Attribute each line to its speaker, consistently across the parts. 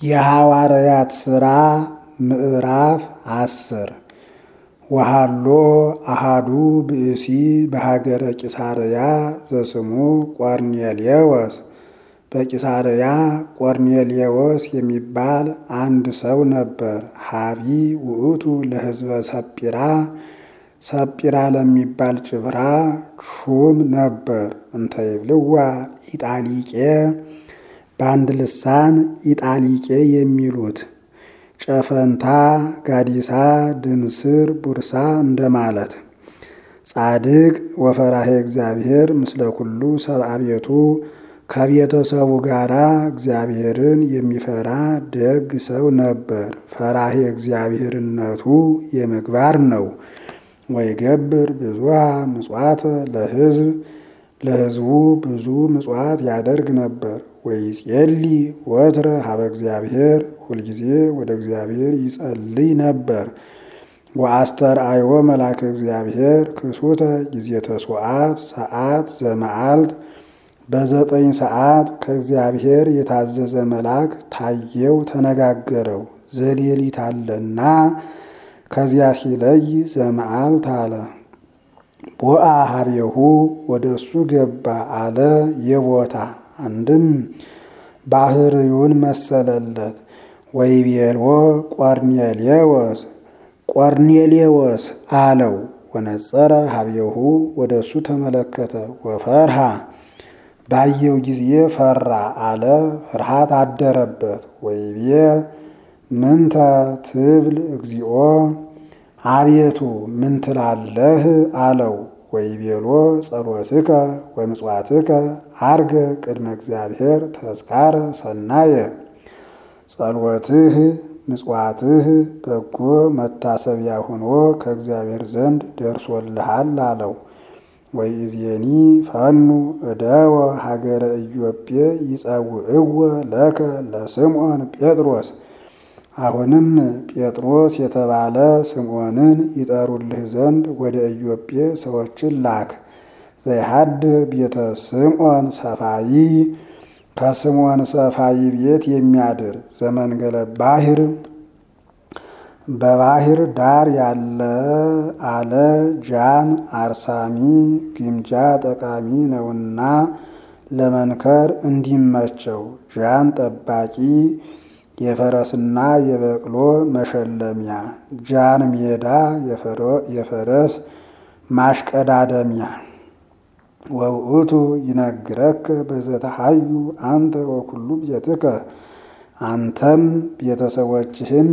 Speaker 1: የሐዋርያት ሥራ ምዕራፍ አስር ወሃሎ አሃዱ ብእሲ በሀገረ ቂሳርያ ዘስሙ ቆርኔሌዎስ በቂሳርያ ቆርኔሌዎስ የሚባል አንድ ሰው ነበር። ሀቢ ውእቱ ለሕዝበ ሰጲራ ሰጲራ ለሚባል ጭፍራ ሹም ነበር። እንተ ይብልዋ ኢጣሊቄ በአንድ ልሳን ኢጣሊቄ የሚሉት ጨፈንታ፣ ጋዲሳ፣ ድንስር፣ ቡርሳ እንደማለት። ጻድቅ ወፈራሄ እግዚአብሔር ምስለ ኩሉ ሰብአ ቤቱ ከቤተሰቡ ጋራ እግዚአብሔርን የሚፈራ ደግ ሰው ነበር። ፈራሄ እግዚአብሔርነቱ የምግባር ነው። ወይገብር ብዙሃ ምጽዋተ ለሕዝብ ለሕዝቡ ብዙ ምጽዋት ያደርግ ነበር። ወይጼሊ ወትረ ሀበ እግዚአብሔር ሁልጊዜ ወደ እግዚአብሔር ይጸልይ ነበር። ወአስተርአዮ መልአከ እግዚአብሔር ክሱተ ጊዜ ተስዋዕት ሰዓት ዘመዓልት በዘጠኝ ሰዓት ከእግዚአብሔር የታዘዘ መልአክ ታየው፣ ተነጋገረው። ዘሌሊት አለና ከዚያ ሲለይ ዘመዓልት አለ። ቦአ ሀቤሁ ወደ እሱ ገባ አለ። የቦታ አንድም ባህርዩን መሰለለት። ወይቤልዎ ቆርኔሌዎስ ቆርኔሌዎስ አለው። ወነጸረ ሀቤሁ ወደ እሱ ተመለከተ። ወፈርሃ ባየው ጊዜ ፈራ አለ። ፍርሃት አደረበት። ወይቤ ምንተ ትብል እግዚኦ አቤቱ ምን ትላለህ አለው። ወይቤሎ ጸሎትከ ወምጽዋትከ አርገ ቅድመ እግዚአብሔር ተስካረ ሰናየ ጸሎትህ ምጽዋትህ በጎ መታሰቢያ ሆኖ ከእግዚአብሔር ዘንድ ደርሶልሃል አለው። ወይእዜኒ ፈኑ እደወ ሀገረ ኢዮጴ ይጸውዕዎ ለከ ለስምዖን ጴጥሮስ አሁንም ጴጥሮስ የተባለ ስምዖንን ይጠሩልህ ዘንድ ወደ ኢዮጴ ሰዎችን ላክ። ዘይሃድር ቤተ ስምዖን ሰፋይ ከስምዖን ሰፋይ ቤት የሚያድር ዘመንገለ ባሕር በባሕር ዳር ያለ አለ ጃን አርሳሚ ግምጃ ጠቃሚ ነውና ለመንከር እንዲመቸው ጃን ጠባቂ የፈረስና የበቅሎ መሸለሚያ ጃን ሜዳ የፈረስ ማሽቀዳደሚያ ወውእቱ ይነግረክ በዘተሃዩ አንተ ወኩሉ ቤትከ አንተም ቤተሰቦችህም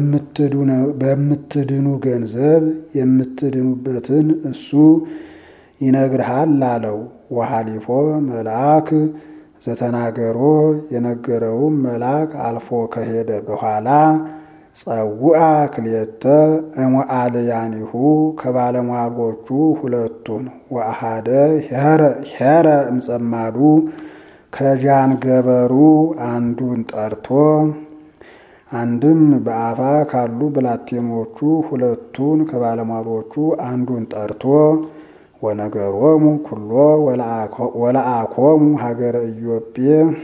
Speaker 1: በምትድኑ ገንዘብ የምትድኑበትን እሱ ይነግርሃል አለው። ወሃሊፎ መልአክ ዘተናገሮ የነገረውም መልአክ አልፎ ከሄደ በኋላ ጸውአ ክልኤተ እሙአልያኒሁ ከባለሟሎቹ ሁለቱን ወአሃደ ሄረ እምጸማዱ ከጃን ገበሩ አንዱን ጠርቶ አንድም በአፋ ካሉ ብላቴኖቹ ሁለቱን ከባለሟሎቹ አንዱን ጠርቶ ወነገሮሙ ኩሎ ወለአኮሙ ሀገረ ኢዮጴ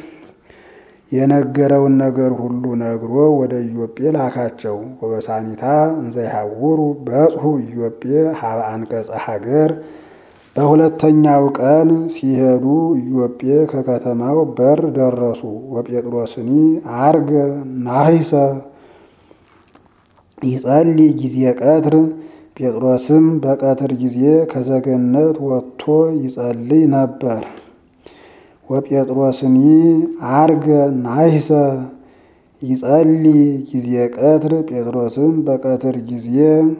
Speaker 1: የነገረውን ነገር ሁሉ ነግሮ ወደ ኢዮጴ ላካቸው። ወበሳኒታ እንዘይሐውሩ በጽሑ ኢዮጴ ሀበ አንቀጸ ሀገር በሁለተኛው ቀን ሲሄዱ ኢዮጴ ከከተማው በር ደረሱ። ወጴጥሮስኒ አርገ ናሂሰ ይጸልይ ጊዜ ቀትር ጴጥሮስም በቀትር ጊዜ ከዘገነት ወጥቶ ይጸልይ ነበር። ወጴጥሮስኒ አርገ ናሂሰ ይጸልይ ጊዜ ቀትር ጴጥሮስም በቀትር ጊዜ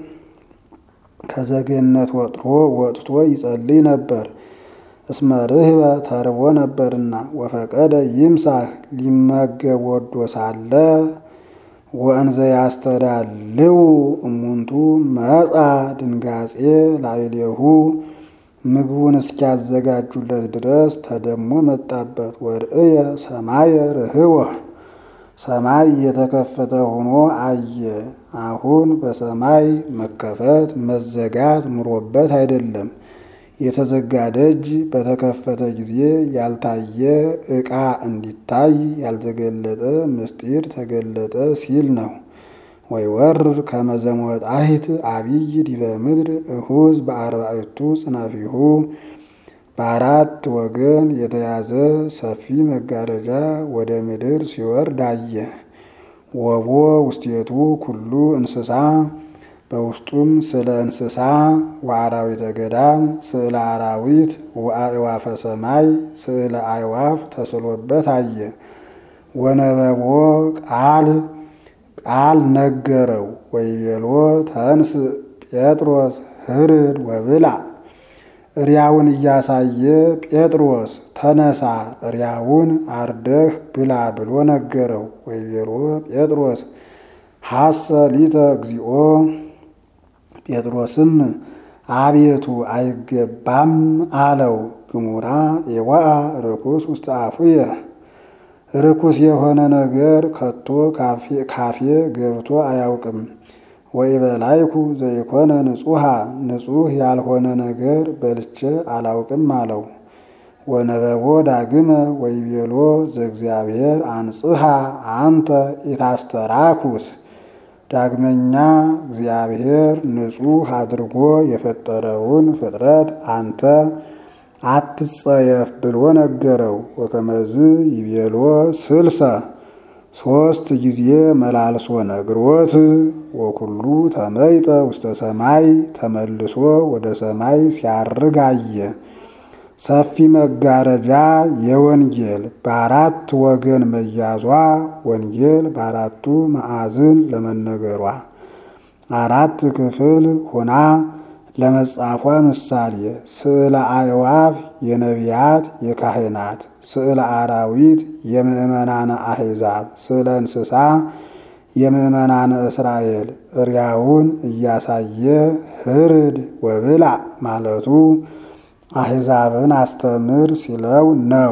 Speaker 1: ከዘገነት ወጥቶ ወጥቶ ይጸልይ ነበር። እስመ ርህበ ተርቦ ነበርና ወፈቀደ ይምሳህ ሊመገብ ወዶ ሳለ ወእንዘ ያስተዳልው እሙንቱ መጻ ድንጋጼ ላዕሌሁ ምግቡን እስኪያዘጋጁለት ድረስ ተደሞ መጣበት። ወርእየ ሰማየ ርህወ ሰማይ የተከፈተ ሆኖ አየ። አሁን በሰማይ መከፈት መዘጋት ምሮበት አይደለም፣ የተዘጋ ደጅ በተከፈተ ጊዜ ያልታየ ዕቃ እንዲታይ ያልተገለጠ ምስጢር ተገለጠ ሲል ነው። ወይወርድ ከመ ዘሞጣሂት አቢይ ዲበ ምድር እሁዝ በአርባዕቱ ጽናፊሁ በአራት ወገን የተያዘ ሰፊ መጋረጃ ወደ ምድር ሲወርድ አየ። ወቦ ውስቴቱ ኩሉ እንስሳ በውስጡም ስለ እንስሳ ወአራዊተ ገዳም ስዕለ አራዊት ወአዕዋፈ ሰማይ ስዕለ አዕዋፍ ተስሎበት አየ። ወነበቦ ቃል ቃል ነገረው ወይቤሎ ተንስ ጴጥሮስ ህርድ ወብላ እሪያውን እያሳየ ጴጥሮስ ተነሳ እሪያውን አርደህ ብላ ብሎ ነገረው። ወይቤሎ ጴጥሮስ ሐሰ ሊተ እግዚኦ ጴጥሮስም አቤቱ አይገባም አለው። ግሙራ የዋአ ርኩስ ውስጥ አፉየ ርኩስ የሆነ ነገር ከቶ ካፌ ገብቶ አያውቅም። ወይበላይኩ ዘይኮነ ንጹሐ ንጹሕ ያልሆነ ነገር በልቼ አላውቅም አለው። ወነበቦ ዳግመ ወይቤሎ ዘእግዚአብሔር አንጽሐ አንተ ኢታስተራኩስ ዳግመኛ እግዚአብሔር ንጹሕ አድርጎ የፈጠረውን ፍጥረት አንተ አትጸየፍ ብሎ ነገረው። ወከመዝ ይቤሎ ስልሰ ሶስት ጊዜ መላልሶ ነግሮት ወኩሉ ተመይጠ ውስተ ሰማይ ተመልሶ ወደ ሰማይ ሲያርግ አየ። ሰፊ መጋረጃ የወንጌል በአራት ወገን መያዟ ወንጌል በአራቱ ማዕዝን ለመነገሯ አራት ክፍል ሆና ለመጻፏ ምሳሌ ስዕለ አዕዋፍ የነቢያት የካህናት፣ ስዕለ አራዊት የምእመናነ አሕዛብ፣ ስዕለ እንስሳ የምእመናነ እስራኤል እሪያውን እያሳየ ህርድ ወብላ ማለቱ አሕዛብን አስተምር ሲለው ነው።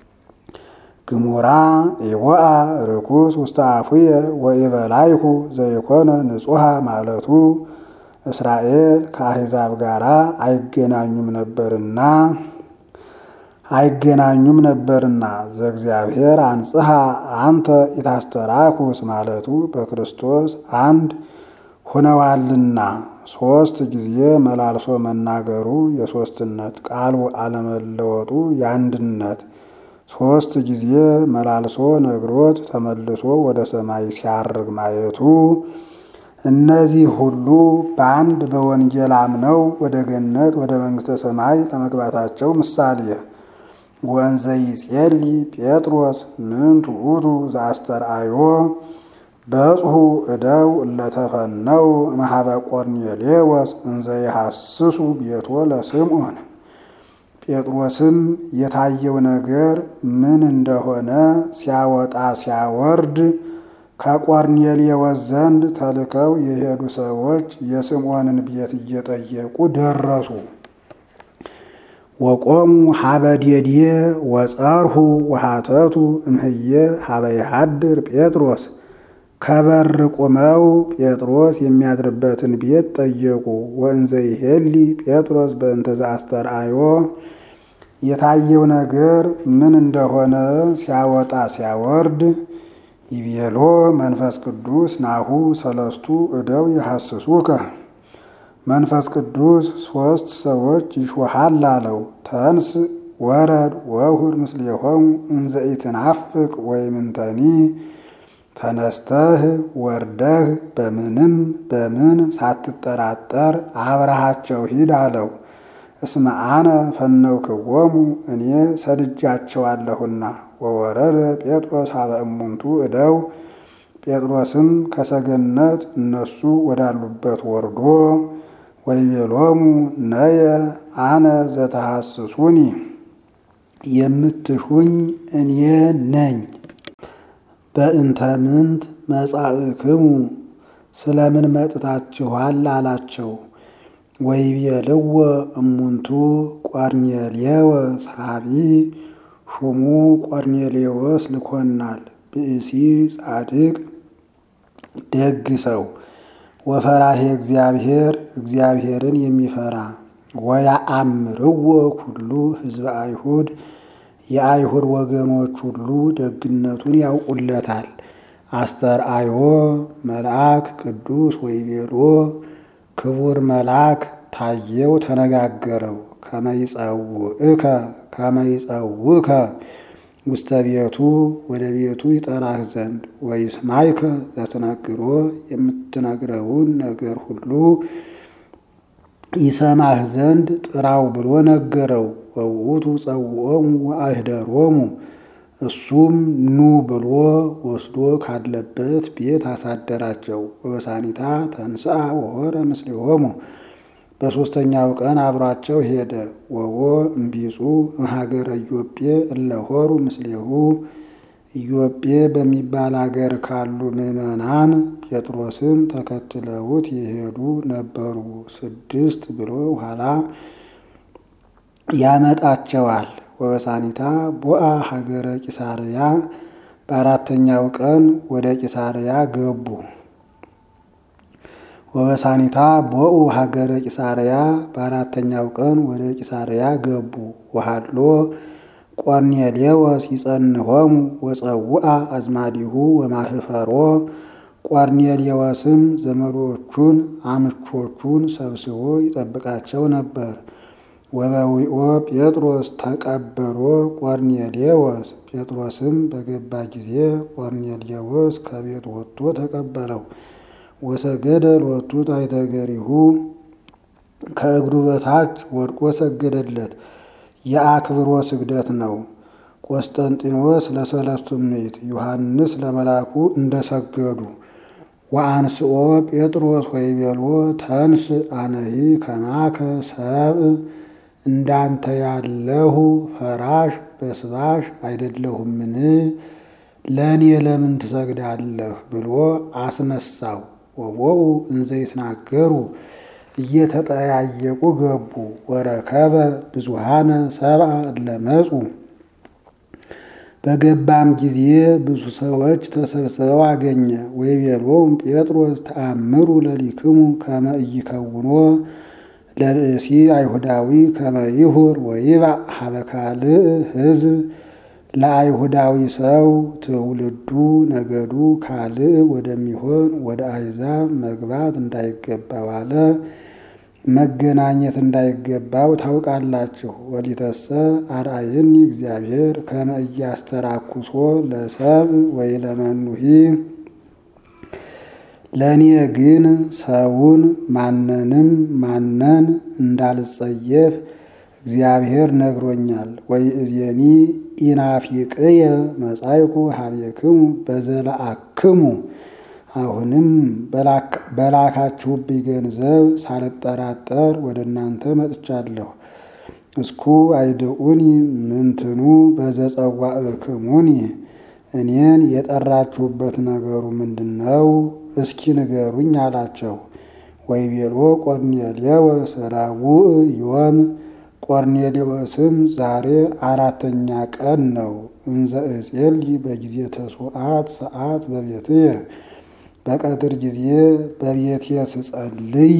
Speaker 1: ግሙራ ኢወአ ርኩስ ውስተ አፉየ ወኢበላይሁ ዘይኮነ ንጹሐ ማለቱ እስራኤል ከአሕዛብ ጋር አይገናኙም ነበርና አይገናኙም ነበርና ዘእግዚአብሔር አንጽሐ አንተ ኢታስተራኩስ ማለቱ በክርስቶስ አንድ ሆነዋልና ሶስት ጊዜ መላልሶ መናገሩ የሶስትነት ቃሉ አለመለወጡ የአንድነት ሶስት ጊዜ መላልሶ ነግሮት ተመልሶ ወደ ሰማይ ሲያርግ ማየቱ እነዚህ ሁሉ በአንድ በወንጌል አምነው ወደ ገነት ወደ መንግሥተ ሰማይ ለመግባታቸው ምሳሌ። ወንዘ ይጼሊ ጴጥሮስ ምንቱ ውእቱ ዘአስተርአዮ በጽሑ እደው እለተፈነው እምኀበ ቆርኔሌዎስ እንዘ ይሐስሱ ቤቶ ለስምዖን። ጴጥሮስም የታየው ነገር ምን እንደሆነ ሲያወጣ ሲያወርድ ከቆርኔሌዎስ ዘንድ ተልከው የሄዱ ሰዎች የስምዖንን ቤት እየጠየቁ ደረሱ። ወቆሙ ሀበ ዴዴ ወጸርሁ ወሃተቱ እምህየ ሀበ ይሃድር ጴጥሮስ ከበር ቁመው ጴጥሮስ የሚያድርበትን ቤት ጠየቁ። ወእንዘ ይሄሊ ጴጥሮስ በእንተ ዘአስተርአዮ የታየው ነገር ምን እንደሆነ ሲያወጣ ሲያወርድ ይቤሎ መንፈስ ቅዱስ ናሁ ሰለስቱ እደው ይሐስሱከ መንፈስ ቅዱስ ሦስት ሰዎች ይሾሃል አለው። ተንስ ወረድ ወሁድ ምስሌሆሙ እንዘ ኢትናፍቅ ወይምንተኒ ተነስተህ ወርደህ በምንም በምን ሳትጠራጠር አብረሃቸው ሂድ አለው። እስመ አነ ፈነውክዎሙ እኔ ሰድጃቸዋለሁና። ወወረደ ጴጥሮስ ሀበ እሙንቱ እደው ጴጥሮስም ከሰገነት እነሱ ወዳሉበት ወርዶ ወይቤሎሙ ነየ አነ ዘተሐስሱኒ የምትሹኝ እኔ ነኝ። በእንተ ምንት መጻእክሙ ስለምን መጥታችኋል አላቸው። ወይቤልዎ እሙንቱ ቆርኔሌዎስ ሀቢ ሹሙ ቆርኔሌዎስ ልኮናል። ብእሲ ጻድቅ ደግ ሰው ወፈራሄ እግዚአብሔር እግዚአብሔርን የሚፈራ ወያአምርዎ ኩሉ ሕዝበ አይሁድ የአይሁድ ወገኖች ሁሉ ደግነቱን ያውቁለታል። አስተርአዮ መልአክ ቅዱስ ወይቤሎ ክቡር መልአክ ታየው ተነጋገረው ከመይጸውእከ ከመይጸውከ ውስተ ቤቱ ወደ ቤቱ ይጠራህ ዘንድ ወይስማይከ ዘትነግሮ የምትነግረውን ነገር ሁሉ ይሰማህ ዘንድ ጥራው ብሎ ነገረው። ወውቱ ጸውዖሙ ወአህደሮሙ እሱም ኑ ብሎ ወስዶ ካለበት ቤት አሳደራቸው። ወበሳኒታ ተንሥአ ወሖረ ምስሌሆሙ በሦስተኛው ቀን አብሯቸው ሄደ። ወቦ እምቢጹ እምሀገረ ኢዮጴ እለሆሩ ምስሌሁ ኢዮጴ በሚባል አገር ካሉ ምዕመናን ጴጥሮስን ተከትለውት የሄዱ ነበሩ። ስድስት ብሎ ኋላ ያመጣቸዋል። ወበሳኒታ ቦአ ሀገረ ቂሳርያ በአራተኛው ቀን ወደ ቂሳርያ ገቡ። ወበሳኒታ ቦኡ ሀገረ ቂሳርያ በአራተኛው ቀን ወደ ቂሳርያ ገቡ። ወሃሎ ቆርኔሌዎስ ይጸንሆሙ ወጸውአ አዝማዲሁ ወማህፈሮ ቆርኔሌዎስም ዘመዶቹን አምቾቹን ሰብስቦ ይጠብቃቸው ነበር። ወበዊኦ ጴጥሮስ ተቀበሎ ቆርኔሌዎስ ጴጥሮስም በገባ ጊዜ ቆርኔሌዎስ ከቤት ወጥቶ ተቀበለው። ወሰገደ ሎቱ ታሕተ እገሪሁ ከእግሩ በታች ወድቆ ሰገደለት። የአክብሮ ስግደት ነው። ቆስጠንጢኖስ ለሰለስቱ ምዕት ዮሐንስ ለመልአኩ እንደሰገዱ ወአንስኦ ጴጥሮስ ወይቤሎ ተንስ አነሂ ከማከ ሰብእ እንዳንተ ያለሁ ፈራሽ በስባሽ አይደለሁምን? ለእኔ ለምን ትሰግዳለህ? ብሎ አስነሳው። ወቦኡ እንዘ ይትናገሩ እየተጠያየቁ ገቡ። ወረከበ ብዙሃነ ሰብአ እለመጹ በገባም ጊዜ ብዙ ሰዎች ተሰብስበው አገኘ። ወይቤሎሙ ጴጥሮስ ተአምሩ ለሊክሙ ከመ ኢይከውኖ ለብእሲ አይሁዳዊ ከመ ይሁር ወይባእ ሀበ ካልእ ሕዝብ ለአይሁዳዊ ሰው ትውልዱ ነገዱ ካልእ ወደሚሆን ወደ አሕዛብ መግባት እንዳይገባው አለ። መገናኘት እንዳይገባው ታውቃላችሁ። ወሊተሰ አርአየኒ እግዚአብሔር ከመ ኢያስተራኩሶ ለሰብእ ወይ ለመኑሂ ለእኔ ግን ሰውን ማንንም ማነን እንዳልጸየፍ እግዚአብሔር ነግሮኛል። ወይ እዜኒ ኢናፊቅየ መጻይኩ ሀቤክሙ በዘለአክሙ አሁንም በላካችሁብኝ ገንዘብ ሳልጠራጠር ወደ እናንተ መጥቻለሁ። እስኩ አይድኡኒ ምንትኑ በዘጸዋዕክሙኒ እኔን የጠራችሁበት ነገሩ ምንድን ነው? እስኪ ንገሩኝ አላቸው። ወይቤሎ ቆርኔሌዎስ ረቡዕ ዮም ቆርኔሌዎስም ዛሬ አራተኛ ቀን ነው። እንዘ እጼልይ በጊዜ ተስዋዕት ሰዓት በቤትየ በቀትር ጊዜ በቤቴ ስጸልይ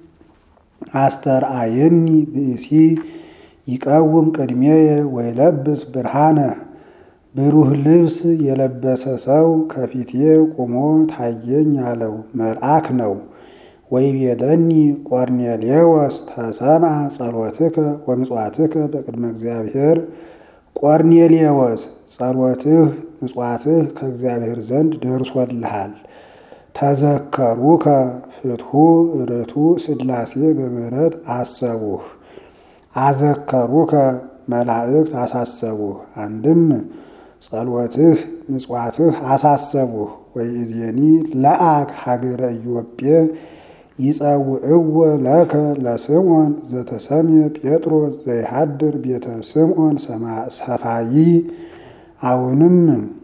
Speaker 1: አስተርአየኒ ብእሲ ይቀውም ቅድሜየ ወይለብስ ብርሃነ ብሩህ ልብስ የለበሰ ሰው ከፊቴ ቆሞ ታየኝ አለው። መልአክ ነው። ወይቤለኒ ቆርኔሌዎስ ተሰምዐ ጸሎትከ ወምጽዋትከ በቅድመ እግዚአብሔር ቆርኔሌዎስ ጸሎትህ ምጽዋትህ ከእግዚአብሔር ዘንድ ደርሶልሃል። ተዘከሩከ ፍትሑ ርቱዕ ሥላሴ በምሕረት አሰቡህ አዘከሩከ መላእክት አሳሰቡህ። አንድም ጸሎትህ ምጽዋትህ አሳሰቡህ። ወይእዜኒ ለአክ ሀገረ ኢዮጴ ይጸውዕዎ ለከ ለስምዖን ዘተሰምየ ጴጥሮስ ዘይሃድር ቤተ ስምዖን ሰፋይ አሁንም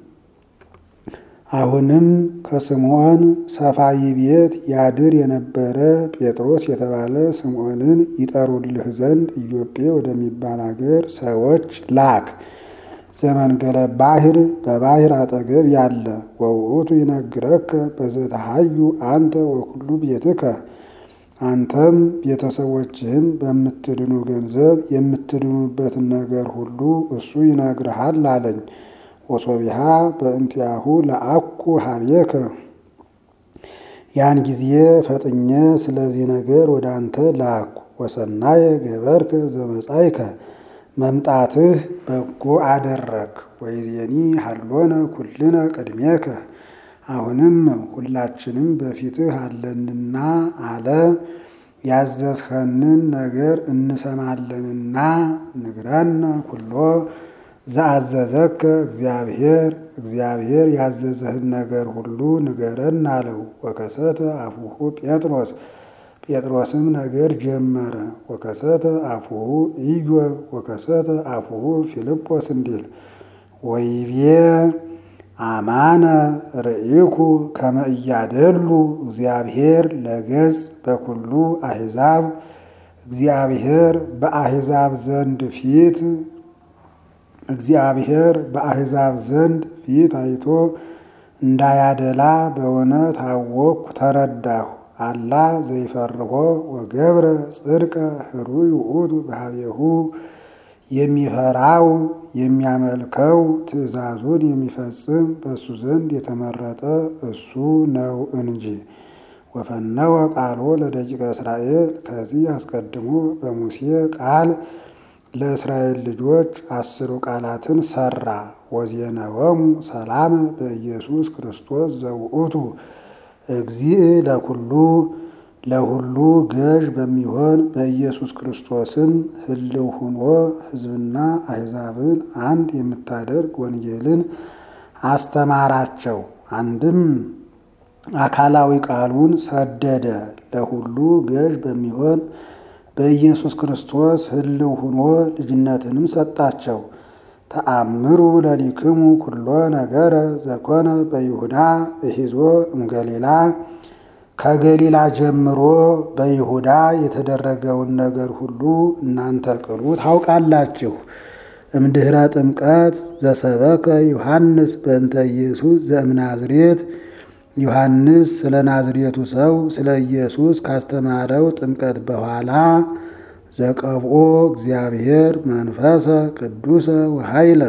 Speaker 1: አሁንም ከስምዖን ሰፋይ ቤት ያድር የነበረ ጴጥሮስ የተባለ ስምዖንን ይጠሩልህ ዘንድ ኢዮጴ ወደሚባል አገር ሰዎች ላክ። ዘመንገለ ባሕር በባሕር አጠገብ ያለ ወውእቱ ይነግረከ በዘተሃዩ አንተ ወኩሉ ቤትከ አንተም ቤተሰቦችህም በምትድኑ ገንዘብ የምትድኑበትን ነገር ሁሉ እሱ ይነግርሃል አለኝ። ወሶቢሃ በእንቲአሁ ለአኩ ሀቤከ ያን ጊዜ ፈጥኜ ስለዚህ ነገር ወደ አንተ ላኩ። ወሰናየ ገበርከ ዘመጻይከ መምጣትህ በጎ አደረግ። ወይዜኒ ሀሎነ ኩልነ ቅድሜከ አሁንም ሁላችንም በፊትህ አለንና አለ። ያዘዝኸንን ነገር እንሰማለንና ንግረነ ኩሎ ዘአዘዘከ እግዚአብሔር እግዚአብሔር ያዘዘህን ነገር ሁሉ ንገረን አለው። ወከሰተ አፉሁ ጴጥሮስ ጴጥሮስም ነገር ጀመረ። ወከሰተ አፉሁ ኢዮብ ወከሰተ አፉሁ ፊልጶስ እንዲል ወይቤ አማነ ርኢኩ ከመ እያደሉ እግዚአብሔር ለገጽ በኩሉ አሕዛብ እግዚአብሔር በአሕዛብ ዘንድ ፊት እግዚአብሔር በአሕዛብ ዘንድ ፊት አይቶ እንዳያደላ በሆነ ታወቅኩ ተረዳሁ። አላ ዘይፈርሆ ወገብረ ጽድቀ ህሩይ ውእቱ በሀቤሁ የሚፈራው የሚያመልከው ትእዛዙን የሚፈጽም በእሱ ዘንድ የተመረጠ እሱ ነው እንጂ። ወፈነወ ቃሎ ለደቂቀ እስራኤል ከዚህ አስቀድሞ በሙሴ ቃል ለእስራኤል ልጆች አስሩ ቃላትን ሰራ። ወዜነወሙ ሰላም በኢየሱስ ክርስቶስ ዘውእቱ እግዚእ ለኩሉ ለሁሉ ገዥ በሚሆን በኢየሱስ ክርስቶስም ህልው ሁኖ ሕዝብና አሕዛብን አንድ የምታደርግ ወንጌልን አስተማራቸው። አንድም አካላዊ ቃሉን ሰደደ። ለሁሉ ገዥ በሚሆን በኢየሱስ ክርስቶስ ህልው ሁኖ ልጅነትንም ሰጣቸው። ተአምሩ ለሊክሙ ኩሎ ነገረ ዘኮነ በይሁዳ እሂዞ እምገሊላ ከገሊላ ጀምሮ በይሁዳ የተደረገውን ነገር ሁሉ እናንተ ቅሉ ታውቃላችሁ። እምድኅረ ጥምቀት ዘሰበከ ዮሐንስ በእንተ ኢየሱስ ዘእምናዝሬት ዮሐንስ ስለ ናዝሬቱ ሰው ስለ ኢየሱስ ካስተማረው ጥምቀት በኋላ ዘቀብኦ እግዚአብሔር መንፈሰ ቅዱሰ ወኃይለ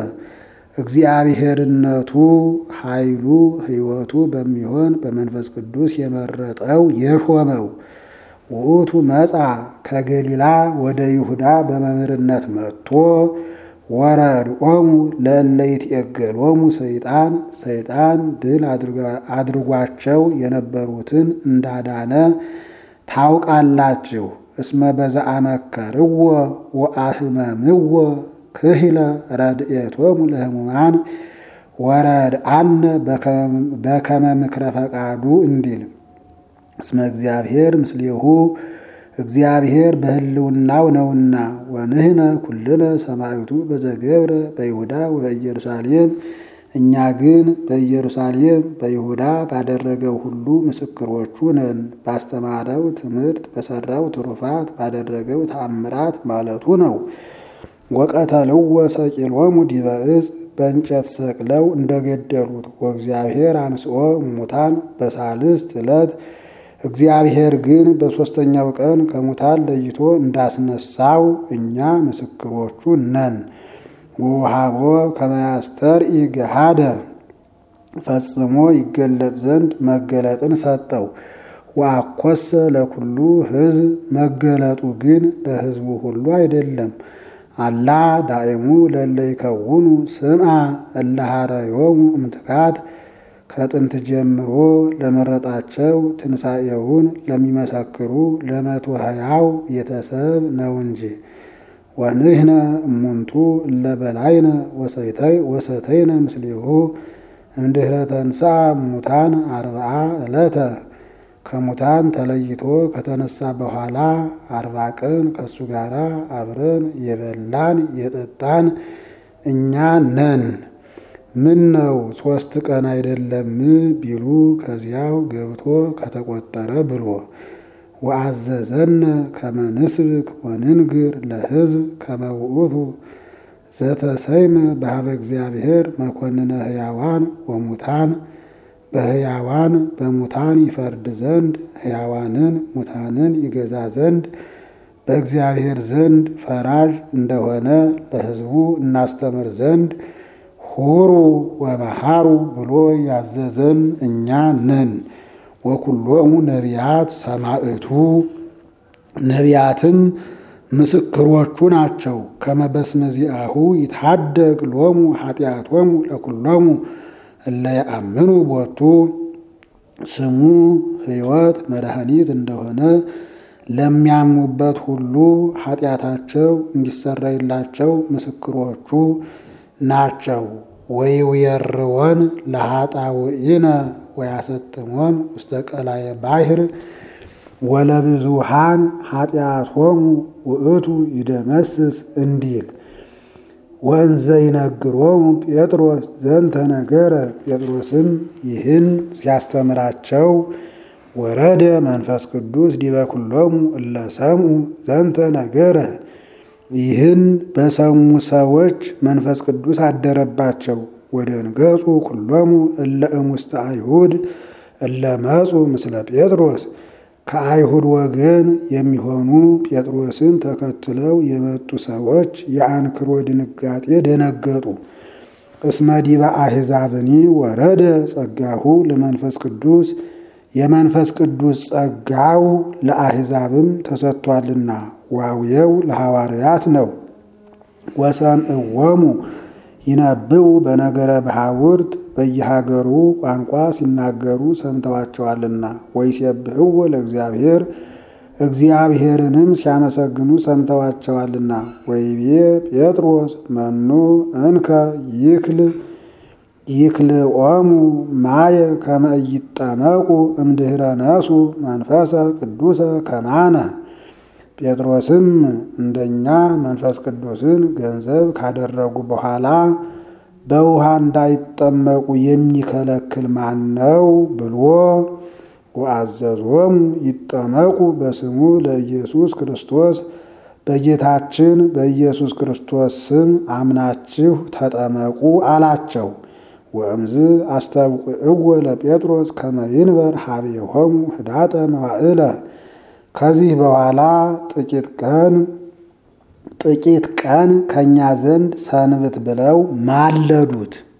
Speaker 1: እግዚአብሔርነቱ ኃይሉ ሕይወቱ በሚሆን በመንፈስ ቅዱስ የመረጠው የሾመው ውእቱ መጻ ከገሊላ ወደ ይሁዳ በመምህርነት መጥቶ ወረድኦሙ ለእለ ይትዔገሎሙ ሰይጣን ሰይጣን ድል አድርጓቸው የነበሩትን እንዳዳነ ታውቃላችሁ። እስመ በዘአመከርዎ ወአህመምዎ ክሂለ ረድኤቶሙ ለሕሙማን ወረድአነ በከመ ምክረ ፈቃዱ እንዲል እስመ እግዚአብሔር ምስሌሁ እግዚአብሔር በሕልውናው ነውና። ወንህነ ኩልነ ሰማዕቱ በዘገብረ በይሁዳ ወበኢየሩሳሌም እኛ ግን በኢየሩሳሌም በይሁዳ ባደረገው ሁሉ ምስክሮቹ ነን። ባስተማረው ትምህርት፣ በሰራው ትሩፋት፣ ባደረገው ተአምራት ማለቱ ነው። ወቀተልዎ ሰቂሎሙ ዲበ ዕፅ በእንጨት ሰቅለው እንደገደሉት ወእግዚአብሔር አንስኦ ሙታን በሳልስት ዕለት እግዚአብሔር ግን በሦስተኛው ቀን ከሙታን ለይቶ እንዳስነሳው እኛ ምስክሮቹ ነን። ወውሃቦ ከመያስተርኢ ገሃደ ፈጽሞ ይገለጥ ዘንድ መገለጥን ሰጠው። ወአኰሰ ለኩሉ ሕዝብ መገለጡ ግን ለሕዝቡ ሁሉ አይደለም። አላ ዳእሙ ለእለ ይከውኑ ስምዐ እለ ኀረዮሙ እምትካት ከጥንት ጀምሮ ለመረጣቸው ትንሣኤውን ለሚመሰክሩ ለመቶ ሀያው ቤተሰብ ነው እንጂ። ወንህነ እሙንቱ እለ በላይነ ወሰተይነ ምስሌሁ እምድኅረ ተንሥአ ሙታን አርብዓ ዕለተ ከሙታን ተለይቶ ከተነሳ በኋላ አርባ ቀን ከእሱ ጋር አብረን የበላን የጠጣን እኛ ነን። ምን ነው ሦስት ቀን አይደለም ቢሉ ከዚያው ገብቶ ከተቆጠረ ብሎ ወአዘዘነ ከመ ንስብክ ወንንግር ለሕዝብ ከመ ውእቱ ዘተሰይመ በኀበ እግዚአብሔር መኮንነ ሕያዋን ወሙታን በሕያዋን በሙታን ይፈርድ ዘንድ ሕያዋንን ሙታንን ይገዛ ዘንድ በእግዚአብሔር ዘንድ ፈራጅ እንደሆነ ለሕዝቡ እናስተምር ዘንድ ሁሩ ወመሃሩ ብሎ ያዘዘን እኛ ነን። ወኩሎሙ ነቢያት ሰማዕቱ ነቢያትም ምስክሮቹ ናቸው። ከመበስመዚአሁ ይታደግ ሎሙ ኃጢአቶሙ ለኩሎሙ እለ ያአምኑ ቦቱ ስሙ ሕይወት መድኃኒት እንደሆነ ለሚያምኑበት ሁሉ ኃጢአታቸው እንዲሰረይላቸው ምስክሮቹ ናቸው። ወይውየርወን ለኃጣውኢነ ወያሰጥሞን ውስተ ቀላየ ባሕር ወለብዙሃን ኃጢአቶሙ ውእቱ ይደመስስ እንዲል ወንዘ ይነግሮሙ ጴጥሮስ ዘንተ ነገረ ጴጥሮስም ይህን ሲያስተምራቸው ወረደ መንፈስ ቅዱስ ዲበ ኩሎሙ እለ ሰምዑ ዘንተ ነገረ ይህን በሰሙ ሰዎች መንፈስ ቅዱስ አደረባቸው። ወደንገጹ ኩሎሙ እለ እሙስተ አይሁድ እለ መጹ ምስለ ጴጥሮስ ከአይሁድ ወገን የሚሆኑ ጴጥሮስን ተከትለው የመጡ ሰዎች የአንክሮ ድንጋጤ ደነገጡ። እስመ ዲበ አሕዛብኒ ወረደ ጸጋሁ ለመንፈስ ቅዱስ የመንፈስ ቅዱስ ጸጋው ለአሕዛብም ተሰጥቷልና ዋውየው ለሐዋርያት ነው። ወሰምዕዎሙ ይነብቡ በነገረ ባሕውርት በየሀገሩ ቋንቋ ሲናገሩ ሰምተዋቸዋልና። ወይሴብሕዎ ለእግዚአብሔር እግዚአብሔርንም ሲያመሰግኑ ሰምተዋቸዋልና። ወይቤ ጴጥሮስ መኑ እንከ ይክል ይክልኦሙ ማየ ከመ ኢይጠመቁ እምድኅረ ነሱ መንፈሰ ቅዱሰ ከማነ ጴጥሮስም እንደኛ መንፈስ ቅዱስን ገንዘብ ካደረጉ በኋላ በውሃ እንዳይጠመቁ የሚከለክል ማን ነው ብሎ ወአዘዞሙ ይጠመቁ በስሙ ለኢየሱስ ክርስቶስ በጌታችን በኢየሱስ ክርስቶስ ስም አምናችሁ ተጠመቁ አላቸው። ወእምዝ አስተብቅዕዎ ለጴጥሮስ ከመ ይንበር ኀቤሆሙ ህዳጠ መዋዕለ ከዚህ በኋላ ጥቂት ቀን ጥቂት ቀን ከእኛ ዘንድ ሰንብት ብለው ማለዱት።